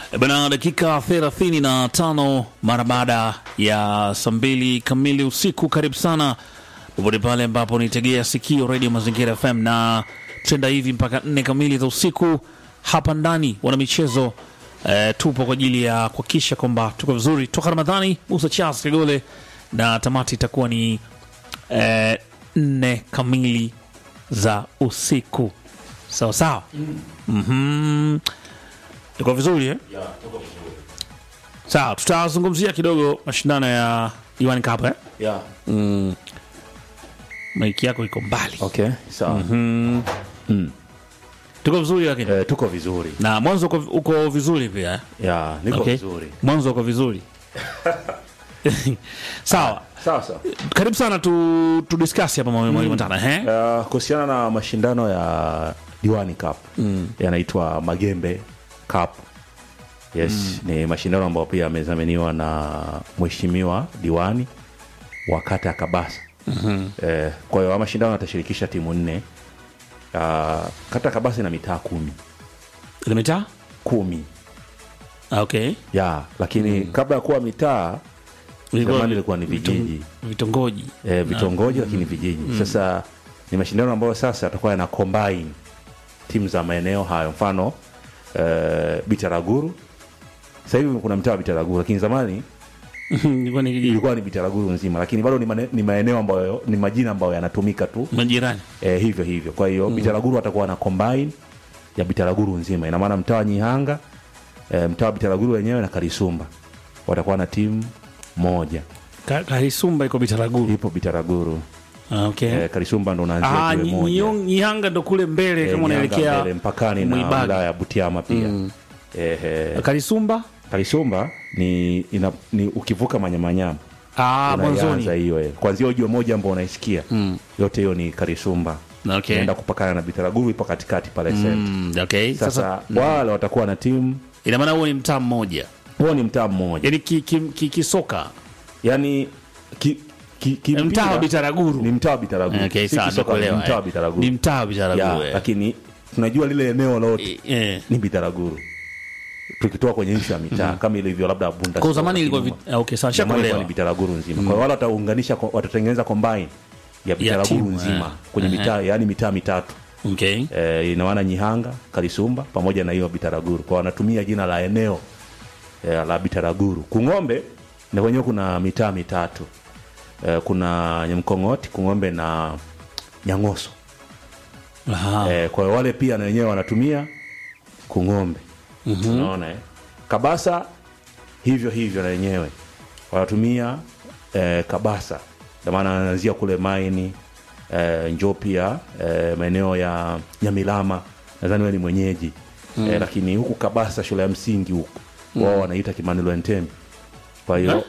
E Bana, dakika thelathini na tano mara baada ya saa mbili kamili usiku. Karibu sana popote pale ambapo nitegea sikio redio Mazingira FM na tenda hivi mpaka nne kamili za usiku hapa ndani wana michezo e, tupo kwa ajili ya kuhakikisha kwamba tuko vizuri toka Ramadhani. Musa Charles Kagole na tamati itakuwa ni e, nne kamili za usiku sawa sawa. Mhm. Tuko vizuri eh? Sawa, tutazungumzia kidogo mashindano ya Iwan Cup eh? Yeah. Maiki yako iko mbali. Okay, sawa. Tuko vizuri lakini. Eh, tuko vizuri. Na mwanzo uko, uko vizuri pia eh? Yeah, niko Okay. vizuri. Mwanzo uko vizuri. Sawa. Sawa sawa. Karibu sana tu, tu discuss hapa mwalimu mwalimu Tana eh? Uh, kuhusiana na mashindano ya Diwani Cup yanaitwa Magembe Cup. Yes, ni mashindano ambayo pia yamezaminiwa na mheshimiwa diwani wa kata ya Kabasa. Eh, kwa hiyo haya mashindano yatashirikisha timu nne. Uh, kata ya Kabasa ina mitaa kumi Limeta? kumi Ah, okay. ya lakini kabla ya kuwa mitaa Ilikuwa- zamani ilikuwa ni vijiji Vitongoji. e, vitongoji lakini vijiji sasa ni mashindano ambayo sasa yatakuwa yana combine timu za maeneo hayo mfano e, bitaraguru sasa hivi kuna mtaa wa bitaraguru lakini zamani Ilikuwa ni kijiji. ilikuwa ni bitaraguru nzima lakini bado ni, mane, ni maeneo ambayo ni majina ambayo yanatumika tu Majirani. e, hivyo hivyo kwa hiyo bitaraguru watakuwa na combine ya bitaraguru nzima ina maana mtaa wa nyihanga e, mtaa wa bitaraguru wenyewe na karisumba watakuwa na timu moja Ka- Karisumba iko Bitaraguru. ipo bitaraguru Ah, okay. e, karisumba ndo unaanzia Ah, jiwe Nyi- moja Nyong- Nyihanga ndo kule mbele Eh, kama Nyanga unaelekea mbele mpakani na Mwibagi. wilaya ya Butiama pia Ehe. Karisumba. Karisumba ni, ina, ni ukivuka manyamanyama Ah, unaanza mwanzoni. hiyo eh. kwanzia ujue moja ambao unaisikia yote hiyo ni Karisumba Okay. naenda kupakana na Bitaraguru ipo katikati pale mm. Mm, okay. Sasa, Sasa wale watakuwa na timu ina maana huo ni mtaa mmoja. huo ni mtaa mmoja Yaani ki, ki, ki, kisoka. yani ki, ki, ki Mtaa wa mpira Bitaraguru. ni mtaa wa Bitaraguru Okay, Si sawa, kisoka, ni nimekuelewa, mtaa wa eh. Bitaraguru Ni mtaa wa Ya, Bitaraguru. eh. lakini tunajua lile eneo lote Eh. ni Bitaraguru tukitoa kwenye nchi ya mitaa kama ilivyo labda Bunda Kwa zamani ilikuwa Kinuma. vit... ah, okay, sawa Zamani ilikuwa shakuelewa. ni Bitaraguru nzima kwa hiyo wale wataunganisha watatengeneza combine ya Bitaraguru timu, nzima eh. kwenye Ehe. mitaa yani mitaa mitatu Okay. e, ina maana Nyihanga, Kalisumba pamoja na hiyo Bitaraguru kwa wanatumia jina la eneo e, la Bitaraguru. Kung'ombe na wenyewe kuna mitaa mitatu e, kuna Nyamkong'oti, Kung'ombe na Nyang'oso Aha. e, kwa hiyo wale pia na wenyewe wanatumia Kung'ombe unaona eh? Kabasa hivyo hivyo na wenyewe wanatumia eh, Kabasa ndio maana anaanzia kule Maini eh, njoo pia eh, maeneo ya Nyamilama nadhani wewe ni mwenyeji eh, lakini huku Kabasa shule ya msingi huku wao wanaita Kimanilo Ntemi kwa hiyo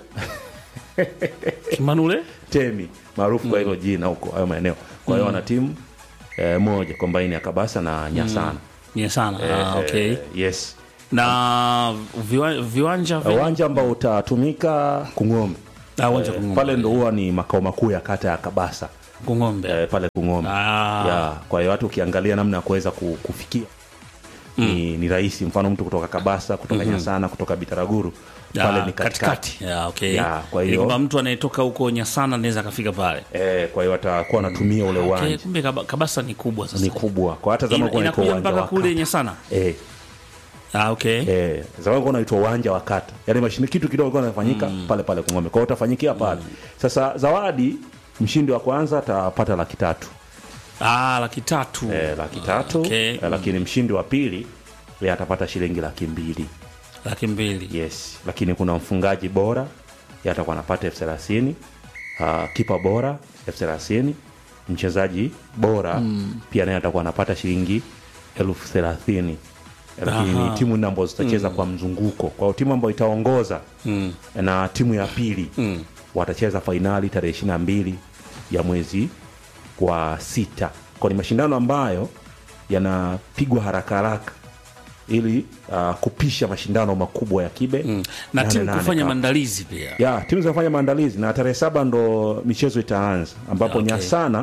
Kimanule? Temi maarufu kwa hilo jina huko hayo maeneo kwa hiyo wana timu eh, moja kombaini ya Kabasa na Nyasana Ni sana. Ah, Eh, okay. eh, yes Na viwa, viwanja vya uwanja ambao utatumika Kung'ombe ah, uwanja Eh, Kung'ombe. pale ndo huwa ni makao makuu ya kata ya Kabasa Kung'ombe. eh, pale Kung'ombe Ah. ya, kwa hiyo watu ukiangalia namna ya kuweza ku- kufikia ni, ni rahisi mfano mtu kutoka Kabasa kutoka Nyasana kutoka Bitaraguru pale Ah, ni katikati, Ya, okay. Ya, kwa Ili hiyo- kwamba mtu anayetoka huko Nyasana anaweza akafika pale. Eh, kwa hiyo watakuwa wanatumia ule Okay, uwanja kumbe Kaba- Kabasa ni kubwa sasa. ni kubwa kwa hata zamani Ina- kuwa inaitwa inakuja uwanja mpaka wa kule kata Nyasana. eh, Ah, okay. eh, zamani kuwa unaitwa uwanja wa kata yani mashine kitu kidogo kilikuwa kinafanyika pale pale Kung'ombe kwa hiyo utafanyikia pale sasa zawadi mshindi wa kwanza atapata laki tatu Ah, laki tatu. eh, laki tatu okay. eh, lakini mshindi wa pili yeye atapata shilingi laki mbili Laki mbili. yes lakini kuna mfungaji bora yeye atakuwa anapata elfu thelathini uh, kipa bora elfu thelathini mchezaji bora pia naye atakuwa anapata shilingi elfu thelathini lakini ni Aha. timu nne ambazo zitacheza kwa mzunguko kwa hiyo timu ambayo itaongoza na timu ya pili watacheza fainali tarehe ishiri na mbili ya mwezi wa sita kwa ni mashindano ambayo yanapigwa haraka haraka ili uh, kupisha mashindano makubwa ya kibe Na Nane timu nane kufanya Cup. maandalizi pia. ya timu zinafanya maandalizi na tarehe saba ndo michezo itaanza ambapo Okay. nyasana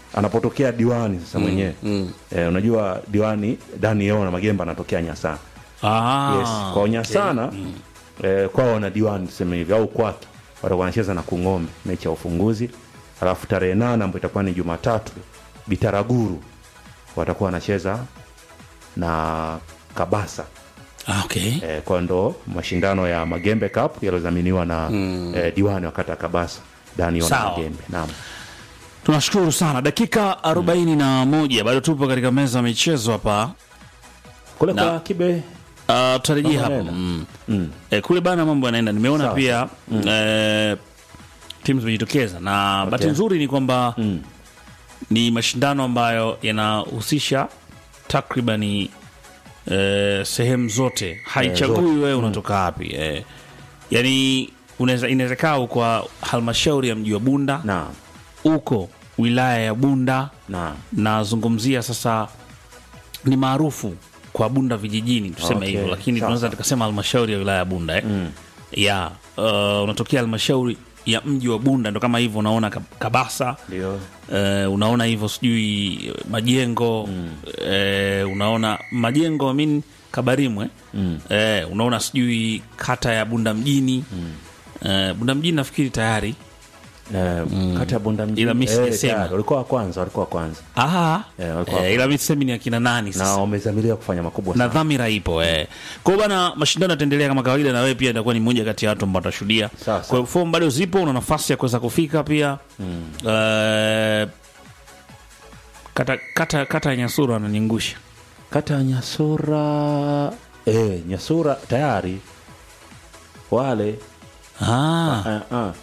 anapotokea diwani sasa mwenyewe eh, unajua diwani daniel na magemba anatokea nyasana Ah, yes. kwa Nyasana eh, kwao wana diwani tuseme hivi au kwake watakuwa wanacheza na Kung'ombe mechi ya ufunguzi, alafu tarehe nane ambayo itakuwa ni Jumatatu Bitaraguru watakuwa wanacheza na Kabasa ah, okay. eh, kwa ndo mashindano ya Magembe Cup yaliyodhaminiwa na eh, diwani wakati ya Kabasa Daniel Sawa. Magembe. Naam. tunashukuru sana dakika arobaini na moja bado tupo katika meza ya michezo hapa Kule Na- kwa Kibe uh, tutarejea Mambo hapo yanaenda. mm. mm. e, kule bana mambo yanaenda nimeona Sawa. pia eh, timu zimejitokeza na okay. bahati nzuri ni kwamba Mm. ni mashindano ambayo yanahusisha takribani eh, sehemu zote haichagui zote. wewe unatoka wapi eh. yani unaweza inaweza kaa kwa halmashauri ya mji wa bunda Naam. uko wilaya ya bunda Naam. nazungumzia sasa ni maarufu kwa bunda vijijini tuseme Okay, hivyo lakini sawa, tunaweza sawa. tukasema halmashauri ya wilaya ya bunda eh? Mm. ya uh, unatokea halmashauri ya mji wa bunda ndo kama hivyo unaona Kab- kabasa Ndio. Eh, unaona hivyo sijui eh, majengo mm. unaona majengo I mean, kabarimwe Mm. eh, unaona sijui kata ya bunda mjini mm. bunda mjini nafikiri tayari Eh, kati ya Bunda mjini. Ila mi sijasema. tayari, walikuwa wa kwanza, walikuwa wa kwanza. Aha. Eh, walikuwa- Eh, ila mi sisemi ni akina nani Na sasa wamezamilia kufanya makubwa na sana. dhamira ipo eh. Kwa hiyo bana, mashindano yataendelea kama kawaida, na wewe pia itakuwa ni mmoja kati ya watu ambao watashuhudia. Sawa, Kwa hiyo fomu bado zipo, una nafasi ya kuweza kufika pia mm. eh, kata, kata, kata ya Nyasura ananiangusha Kata ya Nyasura eh, Nyasura tayari wale ah. ah, ah.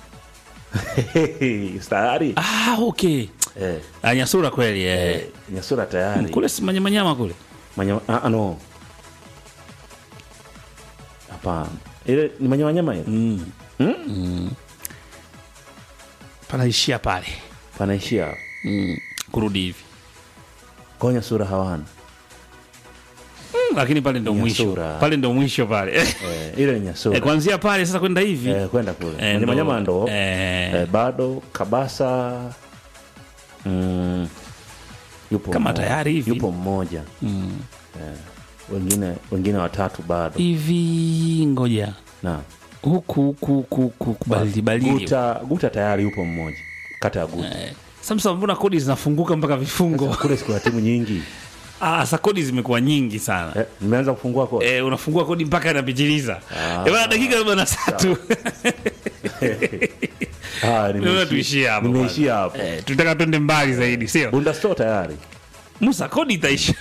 tayari Ah, okay. eh, Ah, Nyasura kweli eh. eh, Nyasura tayari kule si manyamanyama kule Manyama, ah, ah, no hapana, ile ni manyamanyama ile mm. panaishia pale panaishia hapo. mm. kurudi hivi kwa Nyasura hawana mm, lakini pale ndo mwisho Nyasura. pale ndo mwisho pale eh, ile ni Nyasura eh, kuanzia pale sasa kwenda hivi eh, kwenda kule Eh, manyamanyama ndo- ndo eh. eh, bado Kabasa mm, yupo Kama mmoja. tayari hivi. yupo mmoja mm. eh, wengine wengine watatu bado hivi ngoja na huku huku huku huku kubalili balili Guta, Guta tayari yupo mmoja kata ya Guta Eh, samsa mbona kodi zinafunguka mpaka vifungo kule siku ya timu nyingi ah, sa kodi zimekuwa nyingi sana eh, nimeanza kufungua kwa Eh, unafungua kodi mpaka inapitiliza Ah. Eh, bana dakika arobaini na tatu ah, Naona nimeishi- tuishie hapo nimeishia kwanza. hapo Eh, tunataka twende mbali zaidi sio Bunda Store tayari musa kodi itaisha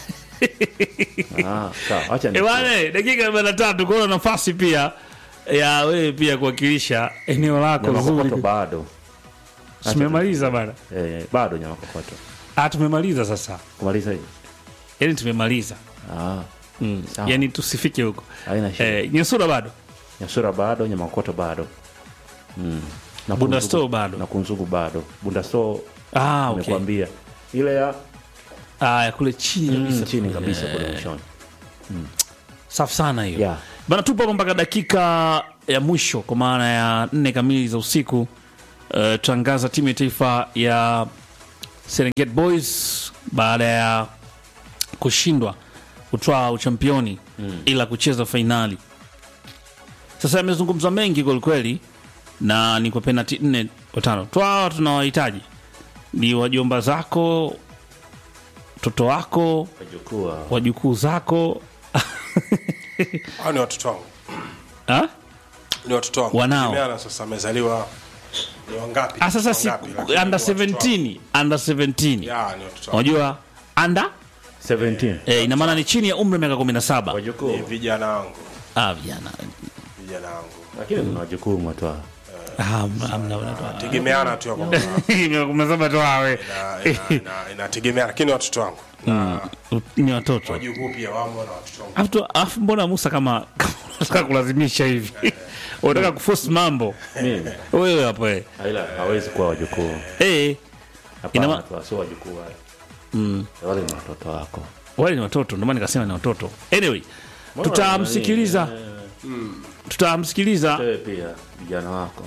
ah, sawa acha ni Eh, bana eh, dakika arobaini na tatu kuona nafasi pia ya wewe pia kuwakilisha eneo lako nyama kokoto zuri bado tumemaliza bana eh, bado nyama kokoto ah, tumemaliza sasa kumaliza hivi yani tumemaliza ah, mm. Sawa. yani tusifike huko haina shida eh, nyesura bado Nyasura bado, nyama kokoto bado mm. na Bunda Kunzugu- Store bado. na kunzugu bado. Bunda Store ah, okay. nimekwambia ile ya ah, ya kule chini mm, kabisa chini kule. kabisa Eh, kule mwishoni safi sana hiyo Yeah. bana tupo hapa mpaka dakika ya mwisho kwa maana ya nne kamili za usiku uh, tutangaza timu ya taifa ya serengeti boys baada ya kushindwa kutwaa uchampioni mm. ila kucheza fainali sasa yamezungumzwa mengi kwelikweli na ni kwa penati nne kwa tano twawa tunawahitaji ni wajomba zako mtoto wako wajukuu hao. wajukuu zako hao ni watoto wangu ha? ni watoto wangu Wanao. Tegemeana sasa amezaliwa ni wangapi Ah, sasa si Wangapi, lakini under ni watoto wangu. 17 under 17 ya ni watoto wangu unajua under 17 eh, ina maana ni chini ya umri wa miaka 17 wajukuu ni vijana wangu ah vijana vijana wangu lakini kuna wajukuu mwatwa ah hamna hamna tegemeana tu ya kwamba miaka 17 tu awe ina- ina- ina- inategemeana lakini watoto wangu na ni watoto wajukuu pia wamo na watoto wangu Afu- afu mbona Musa kama kama unataka kulazimisha hivi unataka kuforce mambo mimi wewe hapo eh ila hawezi kuwa wajukuu eh Ina ma- hapana tu sio wajukuu wale mm. wale ni watoto wako wale ni watoto ndio maana nikasema ni watoto anyway tutamsikiliza tutamsikiliza wewe pia vijana wako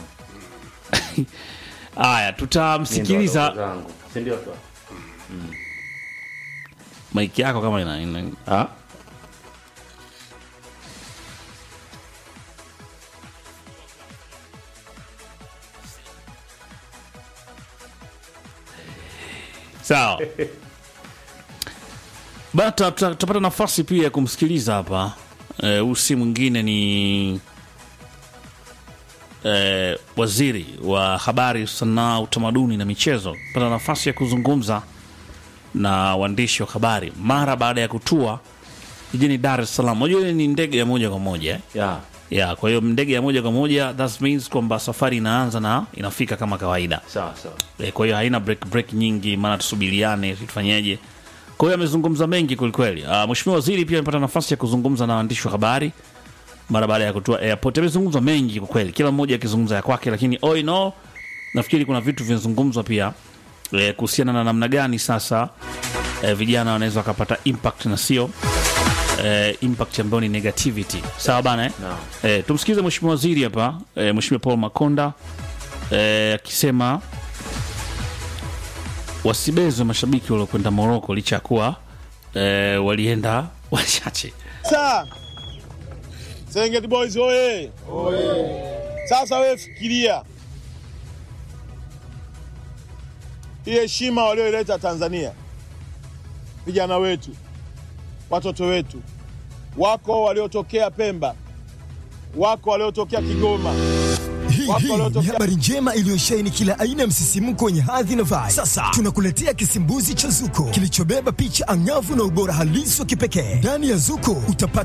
haya Mimi ndo tutamsikiliza wadogo zangu si ndio tu maiki yako kama ina, ina ah sawa bata tuta- tutapata nafasi pia ya kumsikiliza hapa Eh, huyu si mwingine ni eh, waziri wa habari sanaa utamaduni na michezo pata nafasi ya kuzungumza na waandishi wa habari mara baada ya kutua jijini dar es salaam unajua ile ni ndege ya moja kwa moja eh? yeah. ya kwa hiyo ndege ya moja kwa moja that means kwamba safari inaanza na inafika kama kawaida sawa sawa Eh, kwa hiyo haina break break nyingi maana tusubiriane tufanyeje kwa hiyo amezungumza mengi kwelikweli uh, mheshimiwa waziri pia amepata nafasi ya kuzungumza na waandishi wa habari mara baada ya kutua airport amezungumza mengi kwa kweli kila mmoja akizungumza ya kwake lakini all in all nafikiri kuna vitu vinazungumzwa pia eh, kuhusiana na namna gani sasa eh, vijana wanaweza wakapata impact na sio eh, impact ambayo ni negativity sawa bana eh? Naam. eh, tumsikize mheshimiwa waziri hapa eh, mheshimiwa paul makonda eh, akisema wasibezwe mashabiki waliokwenda moroko licha ya kuwa eh, walienda wachache Sasa Serengeti Boys oye! Sasa wewe fikiria hii heshima walioileta Tanzania, vijana wetu, watoto wetu, wako waliotokea Pemba, wako waliotokea Kigoma, Hii Wako hii ni waliotokea- habari njema iliyosheheni kila aina ya msisimko wenye hadhi na vibe. Sasa tunakuletea kisimbuzi cha Zuko kilichobeba picha angavu na ubora halisi wa kipekee. Ndani ya Zuko utapata